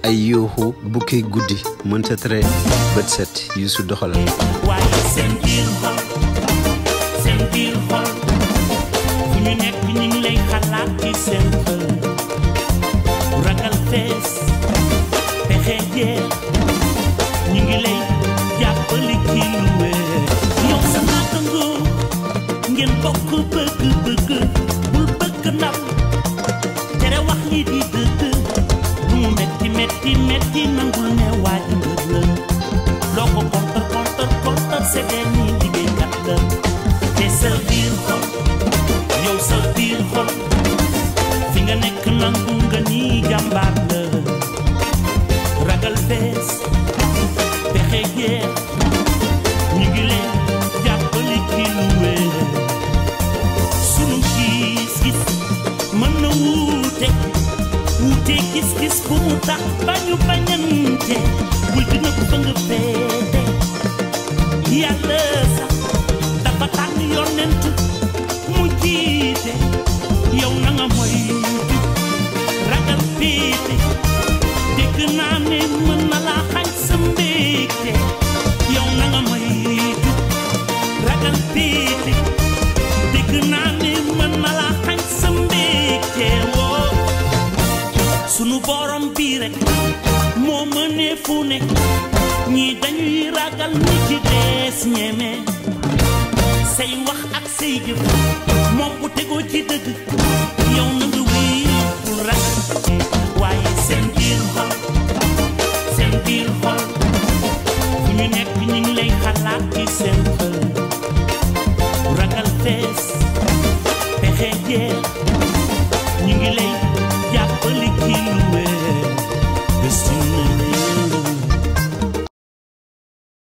ay yuuxu bukki guddi mënta tere bët set yu su doxalal waaye seen biir xol seen biir xol fu ñu nekk ñu ngi lay xalaat ci seen xol ragal fees pexe jeex ñu ngi lay jàppale ci lu wér yow sa naatangoo ngeen bokk bëgg-bëgg bul bëgg ndam tere wax li di dëgg lu mu metti metti metti nangul ne waaj mbër la loo ko kontar kontar kontar seddee ni liggéeykat la te sa biir xol yow sa biir xol fi nga nekk nangu nga ni jàmbaar la ragal fees pexe jeex ñu ngi leen jàppale ci lu wér sunu gis-gis mën na wuute wuute gis-gis bu mu tax bañu bañante bul dina ko fa nga féete yàlla sax dafa tànn yonent mu jiite yow na nga moytu ragal féete dégg naa ne mën na laa xañ sa mbégte yow na nga moytu ragal féete dégg naa ne mën na laa xañ sa mbégte woo sunu borom bii rek moo mënee fu ne ñii dañuy ragal ñi ci dees ñeme say wax ak say jëf moom bu tegoo ci dëgg yow na nga wéy pour ragal